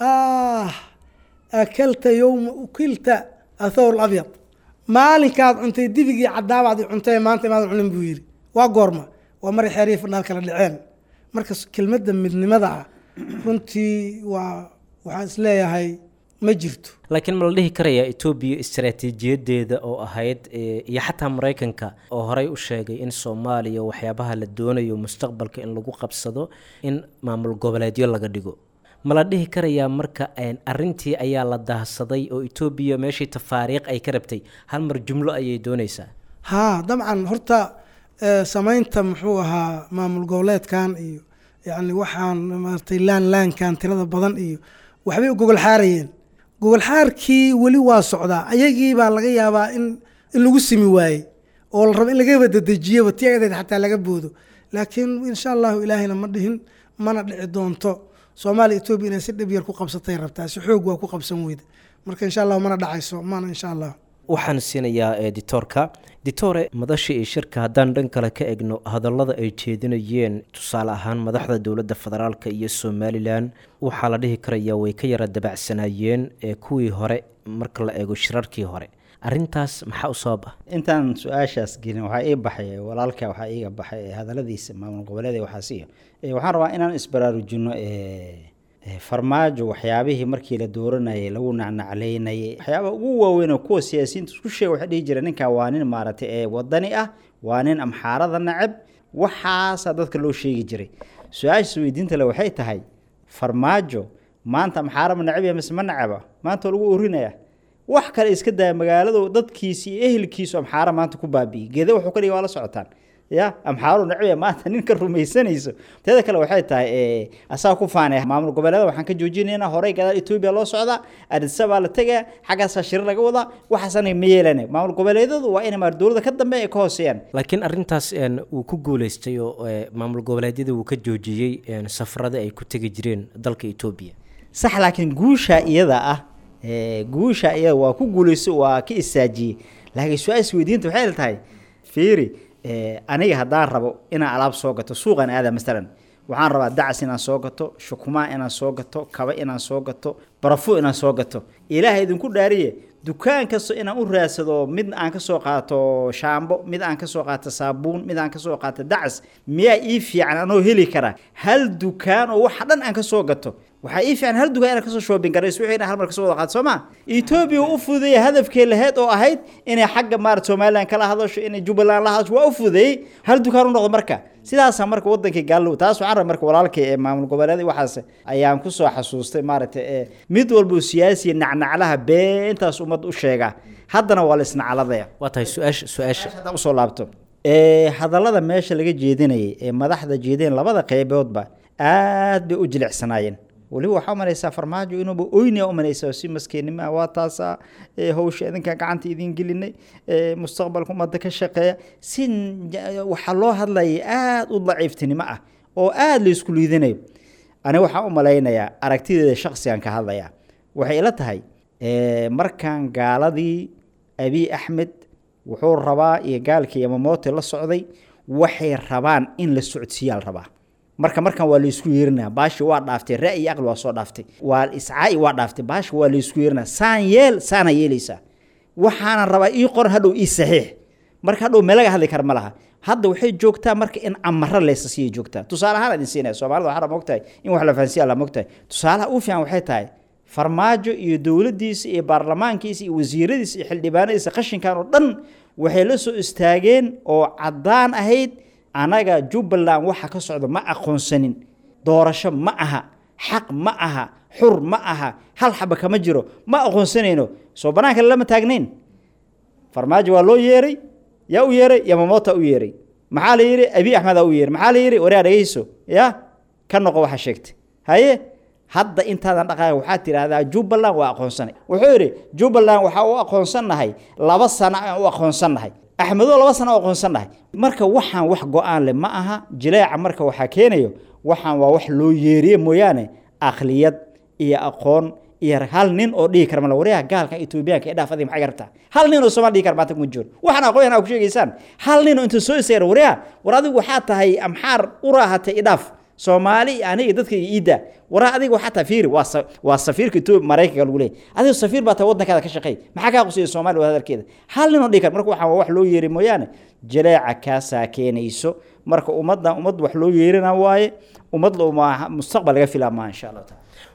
ah akalta yowma ukilta athawr abyad maalinkaad cuntay dibigii cadaabaad i cuntay maanta imaadan cunin buu yidhi waa goorma waa mari xeeriya fadhaal kala dhaceen marka kelmadda midnimada ah runtii waa waxaan isleeyahay ma jirto laakiin ma la dhihi karayaa etoobiya istaraatiijiyadeeda oo ahayd eh, iyo xataa maraykanka oo horey u sheegay in soomaaliya waxyaabaha la doonayo mustaqbalka in lagu qabsado in maamul goboleedyo laga dhigo ma la dhihi karayaa marka een, arrintii ayaa la daahsaday oo etoobiya meeshii tafaariiq ay ka rabtay hal mar jumlo ayay doonaysaa haa dabcan horta eh, samaynta muxuu ahaa maamul goboleedkan iyo yacni waxaan maaragtay laan laankan tirada badan iyo waxbay u gogol xaarayeen gogol xaarkii weli waa socdaa ayagii baa laga yaabaa in in lagu simi waayey oo la rabo in lagaba dedejiyaba ti ayadeed xataa laga boodo laakiin insha allahu ilaahayna ma dhihin mana dhici doonto soomaaliya etoobiya inay si dhib yar ku qabsatay rabtaa si xoog waa ku qabsan weyda marka insha allahu mana dhacayso mana insha allah waxaan siinayaa editoorka ditore madasha iyo shirka haddaan dhan kale ka egno hadallada ay jeedinayeen tusaale ahaan madaxda dowladda federaalk iyo somalilan waxaa la dhihi karayaa way ka yara dabacsanaayeen ee kuwii hore marka la eego shirarkii hore arrintaas maxaa u sabab ah intaan su-aashaas gelin waxaa ii baxay walaalka waxaa iiga baxay ee hadaladiisa maamul goboleed ee waxaasiyo ee waxaan rabaa inaan isbaraarujino ee ee farmaajo waxyaabihii markii la dooranayay lagu nacnacleynayay waxyaaba ugu waaweyn oo kuwa siyaasiyiinta isku sheega waxay dhihi jireen ninkan waa nin maaragtay ee wadani ah waa nin amxaarada nacab waxaasaa dadka loo sheegi jiray su-aashaas weydiinta le waxay tahay farmaajo maanta amxaara ma nacab yahay mise ma nacaba maanta waa lagu orinaya wax kale iska daya magaaladu dadkiisi iyo ehelkiisu amxaara maanta ku baabi'iyey geeda wuxuu ka dhigay waa la socotaan ya amxaaru nacbiya maanta ninka rumaysanayso teeda kale waxay tahay eh, asaa ku faanay maamul goboleeda waxaan ka joojinaynaa horey gadaal etoobiya loo socdaa adisabaa la tegaya xaggaasaa shiro laga wadaa waxaasana ma yeelane maamul goboleedyadu waa inay maar dowladda ka dambe ay ka hooseeyaan laakiin arrintaas een, wuu ku guuleystay oo eh, maamul goboleedyada wuu ka joojiyey een, safarada ay ku tegi jireen dalka etoobiya sax laakiin guusha iyada ah ee, guusha iyada waa ku guulayso waa ka isaajiyey laakiin su-aasha weydiinta waxay la tahay fiiri ee, aniga haddaan rabo inaan alaab soo gato suuqan aada masalan waxaan rabaa dacas inaan soo gato shukumaa inaan soo gato kaba inaan soo gato barafu inaan soo gato ilaahay idinku dhaariye dukaan kasta inaan u raadsado mid aan ka soo qaato shaambo mid aan ka soo qaato saabuun mid aan ka soo qaato dacas miyaa ii fiican anoo heli kara hal dukaan oo waxa dhan aan ka soo gato waxaa ii fiican hal dukaan inaan kasoo shoobin garayso wixii inaan hal mar kasoo wada qaato soo ma etoobiya u fududeeyay hadafkee laheyd oo ahayd inay xagga maarata somaliland kala hadasho inay jubbaland la hadasho waa u fududeeyey hal dukaan u noqdo marka sidaasaa marka wadankii gaallow taas waxaan rabaa marka walaalkay ee maamul goboleed waxaas ayaan kusoo xasuustay maaragtay ee mid walba oo siyaasiya nacnaclaha beentaas ummad u sheega haddana waa la isnacladaya waa tahay su-aasha su-aasha haddaan usoo laabto ee hadallada meesha laga jeedinayay ee madaxda jeedeen labada qeyboodba aad bay u jilicsanaayeen weliba waxaa umalaysaa farmaajo inuuba oynia umalaysaa si maskiinnimo ah waa taasaa ee hawsha idinka gacanta idin gelinay ee mustaqbalka ummadda ka shaqeeya si n- waxaa loo hadlayay aada u daciiftinimo ah oo aada la isku liidinayo aniga waxaan u malaynayaa aragtideeda shaksigan ka hadlayaa waxay ila tahay ee, markaan gaaladii abiy axmed wuxuu rabaa iyo gaalkii yamamote la socday waxay rabaan in la socodsiiyaa la rabaa marka markan waa laysku yeerinaya baashi waa dhaaftay ra'yi aqli waa soo dhaaftay waa iscaa'i waa dhaaftay baashi waa laysku yeerinaya saan yeel saana yeelaysaa waxaana rabaa ii qoran hadhow ii saxiix marka hadhow meelaga hadli kara ma laha hadda waxay joogtaa marka in amaro leysa siiyay joogtaa tusaale ahaan idin siinaya soomaalida waxaa mogtahay in wax la fahansiya la mogtahay tusaalaha u fiican waxay tahay farmaajo iyo dowladdiisa iyo baarlamaankiisa iyo wasiiradiisa iyo xildhibaanadiisa qashinkan oo dhan waxay la soo istaageen oo caddaan ahayd anaga jubbaland waxa ka socda ma aqoonsanin doorasho ma aha xaq ma aha xur ma aha hal xaba kama jiro ma aqoonsanayno soo banaanka lama taagnayn farmaajo waa loo yeeray yaa u yeeray yamamota u yeeray maxaa la yidhi abi axmedaa u yeeray maxaa la yidhi waraa dhegeyso ya ka noqo waxa sheegtay haye hadda intaadan dhaqaaqin waxaad tidhaahdaa jubbaland waa aqoonsanay wuxuu yidhi jubbaland waxaa u aqoonsannahay laba sano aan u aqoonsannahay axmedo laba sano u aqoonsannahay marka waxaan wax go-aan leh ma aha jileeca marka waxaa keenayo waxaan waa wax loo yeeriye mooyaane akhliyad iyo aqoon iyo hal nin oo dhihi kara mala waryaha gaalkan etoobiyaanka ee dhaaf adiga maxay garabtaa hal nin oo soomaali dhihi kara maanta kuma jiro waxaan aqoon ku sheegaysaan hal nin oo inta soo istaagara waryaha war adigu waxaa tahay amxaar u raahatay idhaaf soomaali aniga dadka iida waraa adiga waxaa tahay fiiri waa sa- waa safiirka etoobiya maraykanka lagu leeyahy adiga safiir baa tahay waddankaada ka shaqeey maxaa kaa qusiya soomaaliya waa hadalkeeda hal nin oo dhihi kara marka waxaan waa wax loo yeeri mooyaane jaleeca kaasaa keenayso marka ummaddan ummad wax loo yeerina waaye ummad lo- ma- mustaqbal laga filaa maa insha allahu taala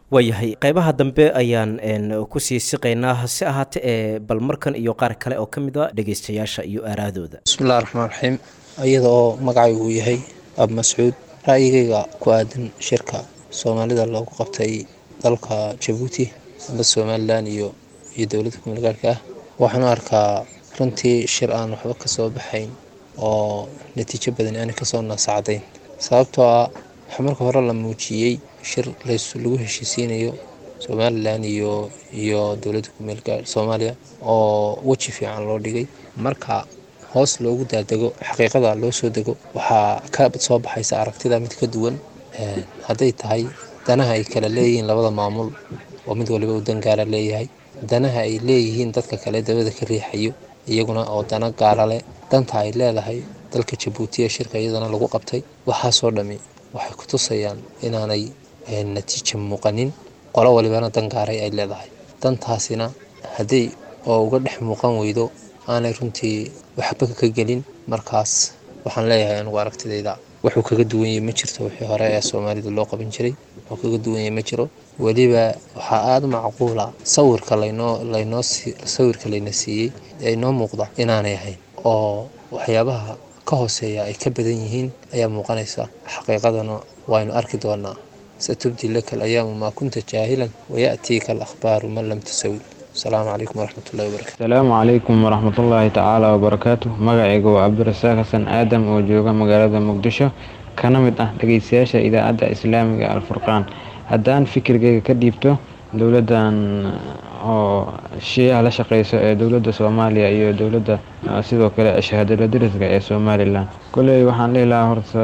waayahay qeybaha dambe ayaan kusii siqaynaa hase ahaate ee bal markan iyo qaar kale oo ka mid a dhegeystayaasha iyo aaraadooda bismillahi raxmaan raxiim iyada oo magacaygu uu yahay ab mascuud ra'yigayga ku aadan shirka soomaalida loogu qabtay dalka jabuuti amba somalilan iyo iyo dowladda kumeel gaarhka ah waxaan u arkaa runtii shir aan waxba kasoo baxayn oo natiijo badan aanay kasoo naasacdayn sababtoo ah waxaa marka hore la muujiyey shir lagu heshiisiinayo somalilan iyo iyo dowladda kumeel gaar soomaaliya oo weji fiican loo dhigay marka hoos loogu daadego xaqiiqada loo soo dego waxaa ka soo baxaysa aragtida mid ka duwan hadday tahay danaha ay kala leeyihiin labada maamul oo mid waliba uu dangaala leeyahay danaha ay leeyihiin dadka kale dabada ka riixayo iyaguna oo dana gaala leh danta ay leedahay dalka jabuuti ee shirka iyadana lagu qabtay waxaasoo dhami waxay ku tusayaan inaanay natiijo muuqanin qolo walibana dan gaaray ay leedahay dantaasina haddii oo uga dhex muuqan weydo aanay runtii waxba ka gelin markaas waxaan leeyahay anugu aragtidayda wuxuu kaga duwan yahay ma jirto wixii hore ee soomaalida loo qaban jiray wuxuu kaga duwan yahay ma jiro weliba waxaa aada macquula sawirka laynoo laynoo sawirka layna siiyey ee inoo muuqda inaanay ahayn oo waxyaabaha ka hooseeya ay ka badan yihiin ayaa muuqanaysa xaqiiqadana waynu arki doonaa satubdi laka alayaamu maa kunta jaahilan waya'tiika alakhbaaru man lam tusawi asalaamu calaykum waraxmatullahi wabarakatu asalaamu calaykum waraxmatullaahi tacaala wabarakaatu magacayga waa cabdirasaaq xasan aadam oo jooga magaalada muqdisho kana mid ah dhegeystayaasha idaacadda islaamiga alfurqaan haddaan fikirkayga ka dhiibto dowladdan oo shiiyaha la shaqeyso ee dowladda soomaaliya iyo dowladda sidoo kale shahaadala dariska ee somalilan koley waxaan lehi lahaa horta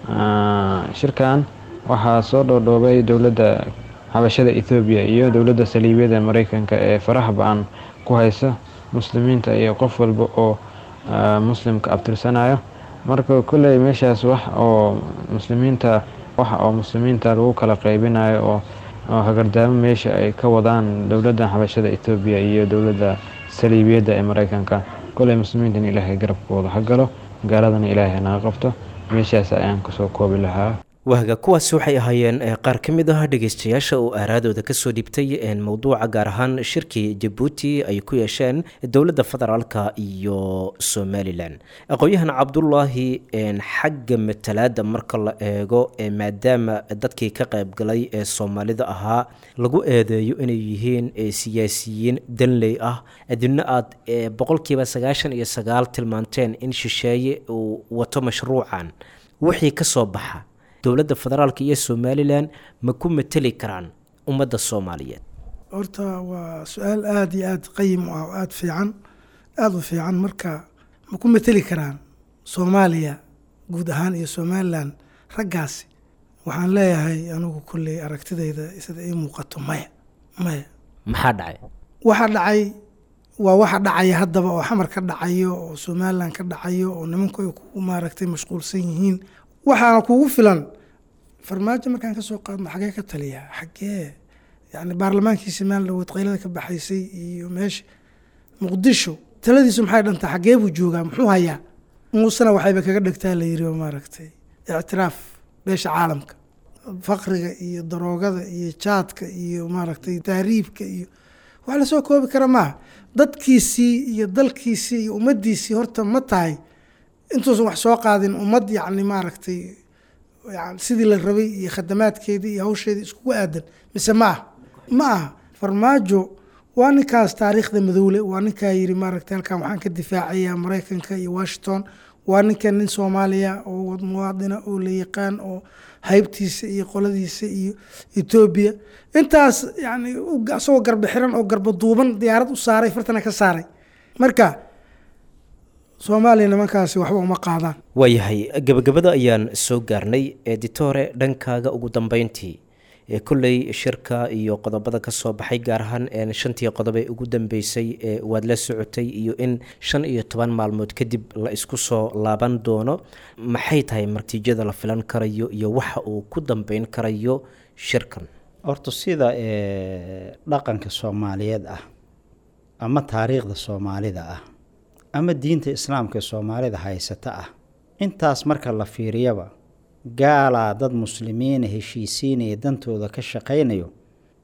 shirkan waxaa soo dhoodhoobay dowladda xabashada ethoobiya iyo dowladda saliibiyada mareykanka ee faraha ba-an ku haysa muslimiinta iyo qof walba oo muslimka abtirsanayo marka kolley meeshaas wax oo muslimiinta wax oo muslimiinta lagu kala qeybinayo oo oo hagardaamo meesha ay ka wadaan dowladda xabashada etoobiya iyo dowladda saliibiyadda ee mareykanka koley muslimiintan ilaahay garabkooda ha galo gaaladana ilaahay hanaga qabto meeshaas ayaan kasoo koobi lahaa waaga kuwaasi waxay ahaayeen qaar ka mid ah dhegeystayaasha oo aaraadooda kasoo dhibtay mowduuca gaar ahaan shirkii jabuuti ay ku yeesheen dowladda federaalka iyo somalilan aqoon-yahan cabdulaahi xagga matalaada marka la eego maadaama dadkii ka qaybgalay ee soomaalida ahaa lagu eedeeyo inay yihiin siyaasiyiin danley ah adina aad boqolkiiba sagaashan iyo sagaal tilmaanteen in shisheeye uu wato mashruucan wixii kasoo baxa dowladda federaalka iyo somalilan ma ku mateli karaan ummadda soomaaliyeed horta waa su-aal aada iyo aada qayim u ah oo aada fiican aada u fiican marka ma ku mateli karaan soomaaliya guud ahaan iyo somalilan raggaasi waxaan leeyahay anigu kolley aragtidayda sida ii muuqato maya maya maxaa dhacay waxa dhacay waa waxa dhacaya haddaba oo xamar ka dhacayo oo somalilan ka dhacayo oo nimanku ay ku maaragtay mashquulsan yihiin waxaana kugu filan farmaajo markaan kasoo qaadno xagee ka taliyaa xagee yani baarlamaankiisi maalin dhawood qaylada ka baxaysay iyo meesha muqdisho taladiisu maxay dhantaa xagee buu joogaa muxuu hayaa muusena waxayba kaga dhegtaa la yiri maaragtay ictiraaf beesha caalamka faqriga iyo daroogada iyo jaadka iyo maaragtay tahriibka iyo wax lasoo koobi kara maaha dadkiisii iyo dalkiisii iyo ummaddiisii horta ma tahay intuusan wax soo qaadin ummad yacni maaragtay yani sidii la rabay iyo khadamaadkeedii iyo hawsheedii iskugu aadan mise ma aha ma aha farmaajo waa ninkaas taariikhda madowle waa ninkaa yiri maaragtay halkan waxaan ka difaacayaa maraykanka iyo washington waa ninkan nin soomaaliya oo muwaadina oo la yaqaan oo haybtiisa iyo qoladiisa iyo etoobiya intaas yani isagoo garba xiran oo garba duuban diyaarad u saaray fartana ka saaray marka soomaaliya nimankaasi waxba uma qaadaan waayahay gabagabada ayaan soo gaarnay editore dhankaaga ugu dambeyntii kolley shirka iyo qodobada kasoo baxay gaar ahaan shantii qodobe ugu dambeysay waad la socotay iyo in shan iyo toban maalmood kadib la isku soo laaban doono maxay tahay natiijada la filan karayo iyo waxa uu ku dambeyn karayo shirkan horta sida dhaqanka soomaaliyeed ah ama taariikhda soomaalida ah ama diinta islaamka ee soomaalida haysata ah intaas marka la fiiriyaba gaalaa dad muslimiina heshiisiinaya dantooda ka shaqaynayo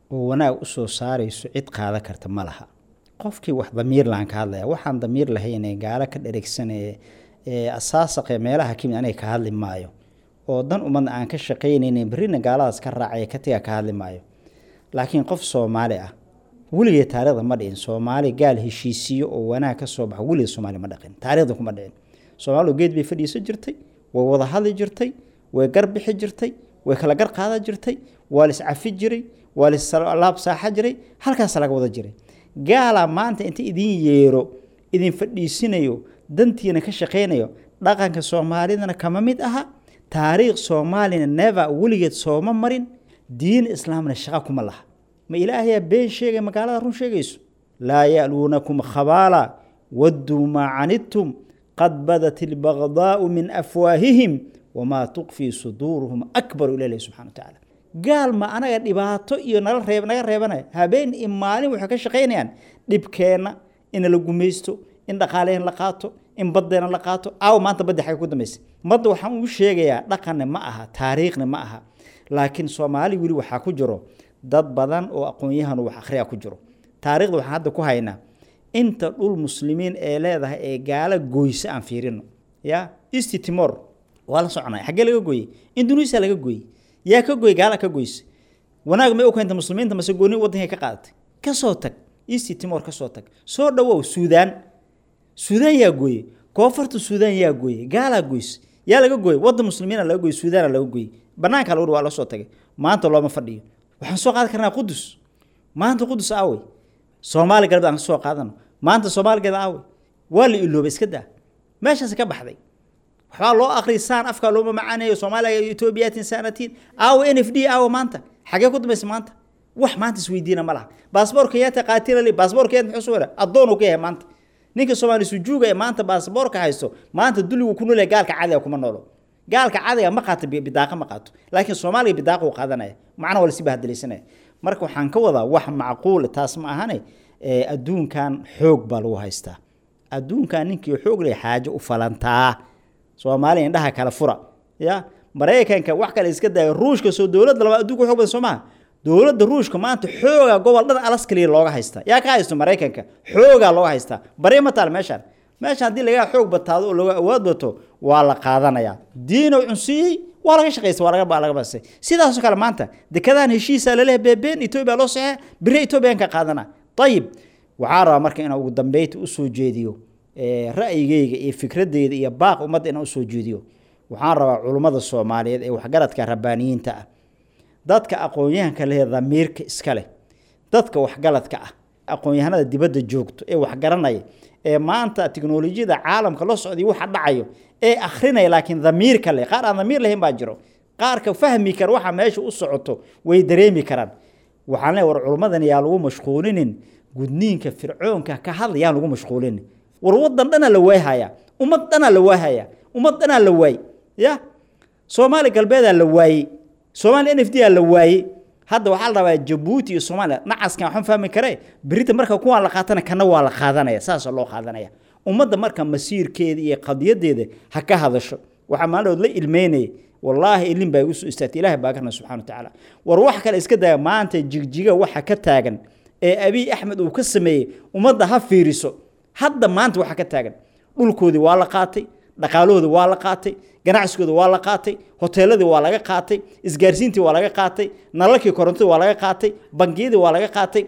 oo wanaag usoo saarayso cid qaada karta ma laha qofkii wax damiir lahan ka hadlaya waxaan damiir lahaynee gaalo ka dheregsanee ee asaasaqe meelaha kimid aniga ka hadli maayo oo dan umadna aan ka shaqaynaynin berrina gaaladaas ka raacaya ka tiga ka hadli maayo laakiin qof soomaali ah weligee taarikhda ma dhicin soomaali gaal heshiisiyo oo wanaag ka soo baxa weligee soomaali ma dhaqin taarikhda kuma dhicin soomaalidu geed bay fadhiisan jirtay way wada hadli jirtay way gar bixi jirtay way kala gar qaadan jirtay waa lis cafi jiray waa lis laab saaxa jiray halkaas laga wada jiray gaalaa maanta inta idin yeero idin fadhiisinayo dantiina ka shaqaynayo dhaqanka soomaalidana kama mid aha taariikh soomaalina neva weligeed sooma marin diin islaamna shaqa kuma laha ma ilaahayaa been sheegay magaalada run sheegayso laa ya'luunakum khabaala wadduu maa canidtum qad badat ilbagdaau min afwaahihim wamaa tuqfii suduuruhum akbaru ila ilahi subxana watacaala gaal ma anaga dhibaato iyo nala reeb naga reebanaya habeen iyo maalin waxay ka shaqaynayaan dhibkeenna in la gumaysto in dhaqaaleyn la qaato in baddeena la qaato aaw maanta baddi xagga ku dambaysa badda waxaan ugu sheegayaa dhaqanna ma aha taariikhna ma aha laakiin soomaali weli waxaa ku jiro dad badan oo aqoon-yahan wax akhriya ku jiro taariikhda waxaan hadda ku haynaa inta dhul muslimiin ee leedahay ee gaalo goyse aan fiirino ya east timor waa la soconaya xaggee laga gooyey indonesia laga gooyey yaa ka gooy gaala ka goyse wanaag may u keenta muslimiinta mase gooni waddankay ka qaadatay kasoo tag east timor kasoo tag soo dhawow suudaan suudaan yaa gooye koonfurta suudaan yaa gooye gaalaa goyse yaa laga gooye wadda muslimiina laga gooye suudaana laga gooye banaanka lagu waa la soo tagay maanta looma fadhiyo waxaan soo qaadi karnaa qudus maanta qudus aawey soomaali galbeed aan ka soo qaadano maanta soomaaligeeda aawey waa la iloobay iska daa meeshaas ka baxday waxbaa loo akhriyay saan afkaa looma macaaneeyo soomaaliya etoobiyatin saanatiin aawo n f d aawo maanta xagee ku dambaysa maanta wax maanta isweydiina ma laha baasboorka yaata qaatilali baasboorka yaad muxuu soo wara addoon uu ka yahay maanta ninka soomaali sujuuga ee maanta baasboorka haysto maanta dulligu ku nool yahay gaalka cadiga kuma noolo gaalka cadiga ma qaato bidaaqa ma qaato laakiin soomaaliga bidaaqa uu qaadanaya macna waa lasii bahadilaysanaya marka waxaan ka wadaa wax macquul taas ma ahane adduunkan xoog baa lagu haystaa adduunkan ninkii xoog leh xaajo u falantaa soomaaliya indhaha kala fura ya maraykanka wax kale iska daayo ruushka soo dowladda labaad adduunka xoog badan soo maha dowladda ruushka maanta xooga gobol dhan alaskaliya looga haystaa yaa ka haysto maraykanka xoogaa looga haystaa bari ma taal meeshaan meeshaan haddii lagaa xoog bataado oo laga awood bato waa la qaadanayaa diinow cunsiiyey waa laga shaqaysta waa laga laga basay sidaasoo kale maanta dekadahan heshiisaa laleehay beebeen etoobiya loo saxee biri etoobiyan ka qaadana ayib waxaa rabaa marka inaan ugu dambeynta usoo jeediyo ra'yigeyga iyo fikradeyda iyo baaq ummadda inaan usoo jeediyo waxaan rabaa culummada soomaaliyeed ee waxgaradka rabbaaniyiinta ah dadka aqoon-yahanka leh damiirka iska leh dadka waxgaladka ah aqoon-yahanada dibadda joogto ee waxgaranaya ee maanta tiknolojiyada caalamka la socday waxa dhacayo ee akhrinaya laakiin damiirka leh qaar aan damiir lahayn baa jiro qaarka fahmi kara waxa meesha u socoto way dareemi karaan waxaan leeyahay war culummadan yaa lagu mashquulinin gudniinka fircoonka ka hadla yaan lagu mashquulinin war waddan dhanaa la waayhaya ummad dhanaa la waayhaya ummad dhanaa la waay ya soomaali galbeedaa la waayey soomaaliya n f d aa la waayey hadda waxaa la rabaa jabuuti iyo soomaaliya nacaskan waxaan fahmi karee berita marka kuwaan la qaatana kana waa la qaadanaya saasoo loo qaadanaya ummadda marka masiirkeeda iyo qadiyadeeda ha ka hadasho waxaa maalinood la ilmeynaya wallaahi ilin baa igu soo istaagtay ilaahay baa garna subxana watacaala war wax kale iska daya maanta jigjiga waxa ka taagan ee abiy axmed uu ka sameeyey ummadda ha fiiriso hadda maanta waxa ka taagan dhulkoodii waa la qaatay dhaqaalahoodii waa la qaatay ganacsigooda waa la qaatay hoteeladii waa laga qaatay isgaarsiintii waa laga qaatay nalalkii korontadii waa laga qaatay bangiyadii waa laga qaatay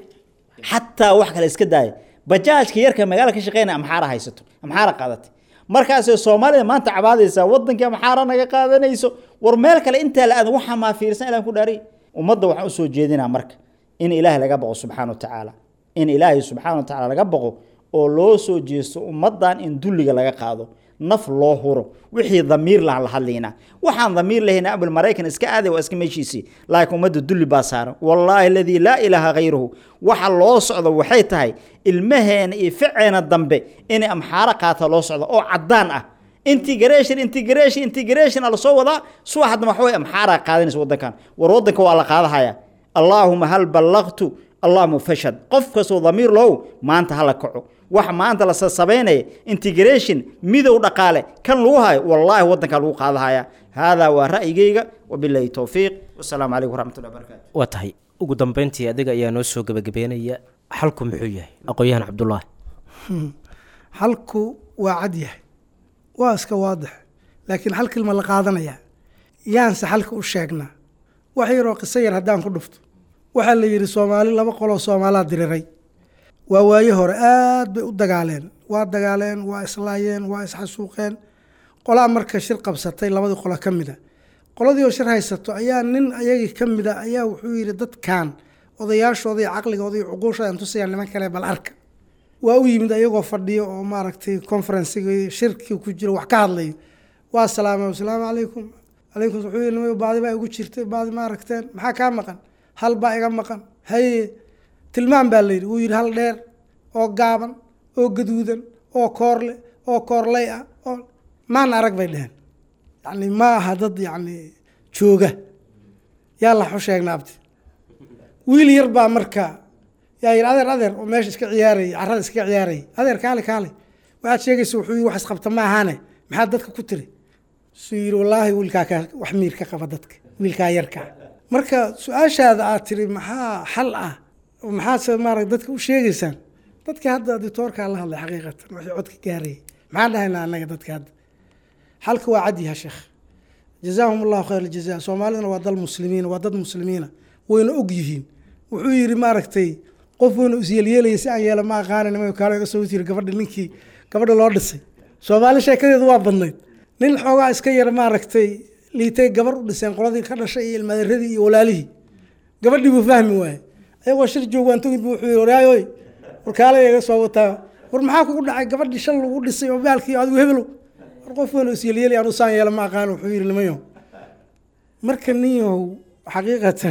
xataa wax kale iska daaya bajaajka yarka magaala ka shaqeynaya amxaara haysato amxaara qaadatay markaasay soomaalida maanta cabaadaysaa wadankii amxaara naga qaadanayso war meel kale intaa la aadan waxaa maa fiirsan ilah ku dhaariy ummadda waxaan usoo jeedinaa marka in ilaahay laga baqo subxaana watacaala in ilaahay subxaana watacaala laga baqo oo loo soo jeesto ummaddan in dulliga laga qaado naf loo huro wixii damiir lahan la hadlaynaa waxaan damiir lahayna abul maraykan iska aaday waa iska meeshiisii laakiin ummadda dulli baa saaran wallaahi aladii laa ilaaha khayruhu waxa loo socdo waxay tahay ilmaheena iyo ficeena dambe inay amxaaro qaata loo socdo oo caddaan ah integration integration integration a lasoo wadaa suwa haddana waxa way amxaaraa qaadanaysa waddankan war waddanka waa la qaadahaya allaahuma hal ballaqtu allahuma fashad qof kastoo damiir low maanta hala kaco waxa maanta la sasabaynaya integration midow dhaqaale kan lagu hayo wallaahi waddankaa lagu qaadahaya haadaa waa ra'yigayga wabilaahi towfiiq wasalaamu calaykum waraxmatullahi wabarakatu waa tahay ugu dambeyntii adiga ayaa noo soo gebagabeynaya xalku muxuu yahay aqoon-yahan cabdulaahi xalku waa cad yahay waa iska waadix laakiin hal kilma la qaadanayaa yaanse xalka u sheegnaa wax yaroo qiso yar haddaan ku dhufto waxaa la yidhi soomaali laba qoloo soomaalaa diriray waa waaye hore aad bay u dagaaleen waa dagaaleen waa islaayeen waa isxasuuqeen qolaa marka shir qabsatay labadii qolo ka mida qoladii oo shir haysato ayaa nin ayagii ka mida ayaa wuxuu yidhi dadkan odayaashooda iyo caqligooda iyo cuquushooda aan tusayaan niman kale bal arka waa u yimid ayagoo fadhiyo oo maaragtay conferencigi shirkii ku jiro wax ka hadlayo waa salaamay asalaamu calaykum calaykum wuxuu yidhi nimay baadi baa igu jirtay baadi ma aragteen maxaa kaa maqan hal baa iga maqan haye tilmaam baa layidhi wuu yidhi hal dheer oo gaaban oo gaduudan oo koorle oo koorley ah oo maan arag bay dheheen yacni ma aha dad yacni jooga yaa la xu sheegna abti wiil yar baa marka yaa yidhi adeer adeer oo meesha iska ciyaarayay carrada iska ciyaarayay adeer kaale kaale waxaad sheegaysa wuxuu yidhi wax isqabta ma ahaane maxaad dadka ku tiri suu yidhi wallaahi wiilkaa ka wax miir ka qaba dadka wiilkaa yarkaa marka su-aashaada aad tiri maxaa xal ah maxaase maarata dadka u sheegaysaan dadka hadda ditoorkaa la hadlay xaqiiqatan wixii codka gaarayay maxaan dhahaynaa annaga dadka hadda xalka waa cadyaha sheekh jazaahum allahu khayr aljaza soomaaliduna waa dal muslimiina waa dad muslimiina wayna og yihiin wuxuu yidhi maaragtay qof weynu isyeelyeelaya si aan yeela ma aqaanin nima kaalo iga soo jiri gabadha ninkii gabadha loo dhisay soomaali sheekadeedu waa badnayd nin xoogaa iska yar maaragtay liitay gabar u dhiseen qoladii ka dhashay iyo ilmaaderadii iyo walaalihii gabadhii buu fahmi waaye ayagoo shir joogaan tugid buu wuxuu yidhi waraayoy warkaale iga soo wataa war maxaa kugu dhacay gabadhii shal lagu dhisay oo baalkii adigu hebelow war qof weynu isyeelyeelaya anu saan yeela ma aqaanin wuxuu yidhi nimayo marka ninyahow xaqiiqatan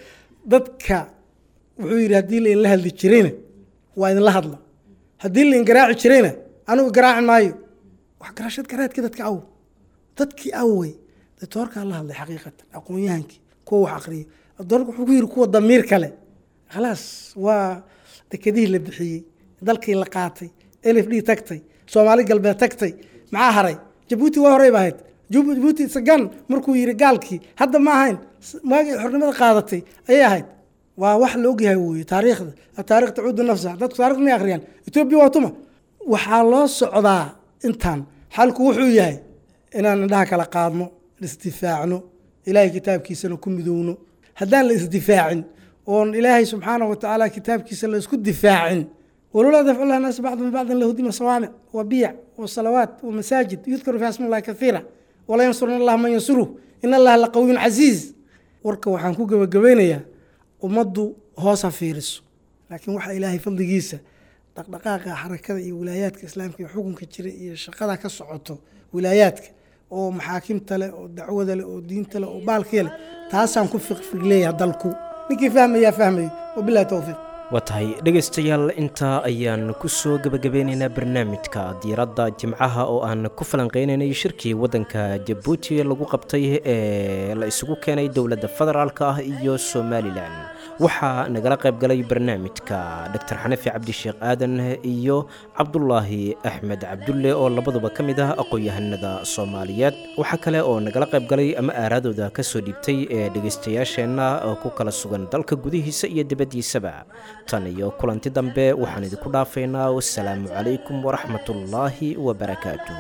dadka wuxuu yidhi haddii la inla hadli jirayna waa idinla hadla haddii la in garaaci jirayna anigu garaaci maayo wax garashad garaadkii dadka aw dadkii awey datoorkaa la hadlay xaqiiqatan aqoon-yahankii kuwa wax akriya doorka wuxuu ku yidhi kuwa damiir kale khalaas waa dekedihii la bixiyey dalkii la qaatay elif d tagtay soomaali galbeed tagtay maxaa haray jabuuti waa horey ba ahayd jabuuti sagan markuu yidhi gaalkii hadda ma ahayn maagii xornimada qaadatay ayay ahayd waa wax la ogyahay weye taariikhda ataarikh tacuudu nafsa dadku taarikh may akhriyaan etoobiya waa tuma waxaa loo socdaa intaan xalku wuxuu yahay inaan indhaha kala qaadno isdifaacno ilaahay kitaabkiisana ku midowno haddaan la isdifaacin oon ilaahay subxaanahu watacaala kitaabkiisa la isku difaacin walowlaa dafcu llah naas bacdum bacdan lahudima sawaamic wa biyac wa salawaat wa masaajid yudkaru fiha sma llahi kathiira wala yansuruna allah man yansuruh in allaha la qawiyun casiiz warka waxaan ku gebagabaynayaa ummaddu hoos ha fiiriso laakiin waxaa ilaahay fadligiisa dhaqdhaqaaqa xarakada iyo wilaayaadka islaamka iyo xukunka jira iyo shaqada ka socoto wilaayaadka oo maxaakimta leh oo dacwada leh oo diinta leh oo baalkiya leh taasaan ku fiqfiqleeyaha dalku ninkii fahmayaa fahmayo wabilahi towfiiq waa tahay dhegaystayaal intaa ayaan ku soo gebagabeynaynaa barnaamijka diiradda jimcaha oo aan ku falanqeynaynay shirkii waddanka jabuuti lagu qabtay ee la isugu keenay dowladda federaalk ah iyo somalilan waxaa nagala qayb galay barnaamijka doctor xanafi cabdisheekh aadan iyo cabdulaahi axmed cabdulle oo labaduba ka mid ah aqoon-yahanada soomaaliyeed waxaa kale oo nagala qayb galay ama aaraadooda ka soo dhiibtay ee dhegaystayaasheenna oo ku kala sugan dalka gudihiisa iyo dibaddiisaba tan iyo kulanti dambe waxaan idinku dhaafaynaa wasalaamu calaykum waraxmat ullaahi wabarakaatuh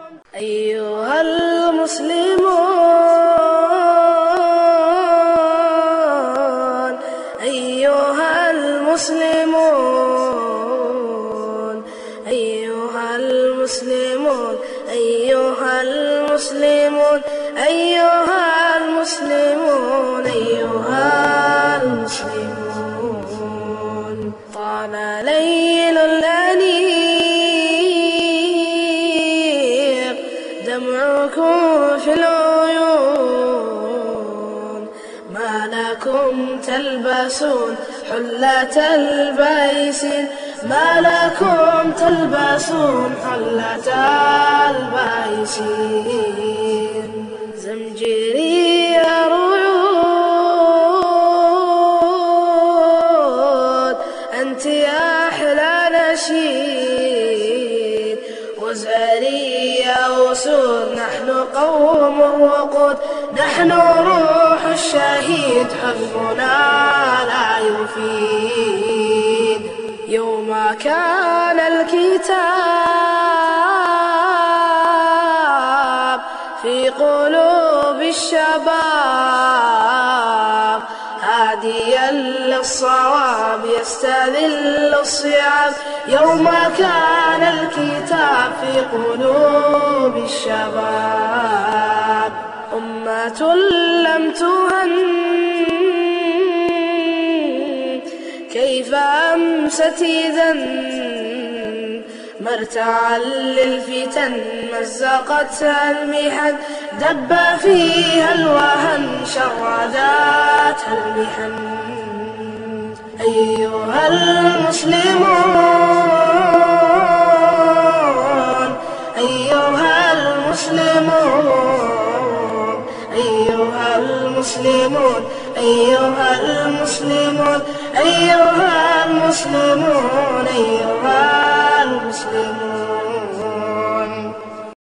أيها المسلمون أيها المسلمون أيها المسلمون أيها المسلمون أيها المسلمون أيها المسلمون طال ليل الأنيق دمعكم في العيون ما لكم تلبسون حلة البيس ما لكم تلبسون حلة البيس زمجري رعود أنت يا أحلى نشيد وزاري يا أسود نحن قوم وقود نحن روح الشهيد حزبنا لا يفيد يوم كان الكتاب في قلوب الشباب هاديا للصواب يستذل الصيام يوم كان الكتاب في قلوب الشباب أمة لم تهن كيف أمست إذا مرتعا للفتن مزقتها المحن دب فيها الوهن شرداتها المحن أيها المسلمون أيها المسلمون أيها المسلمون أيها المسلمون أيها المسلمون أيها المسلمون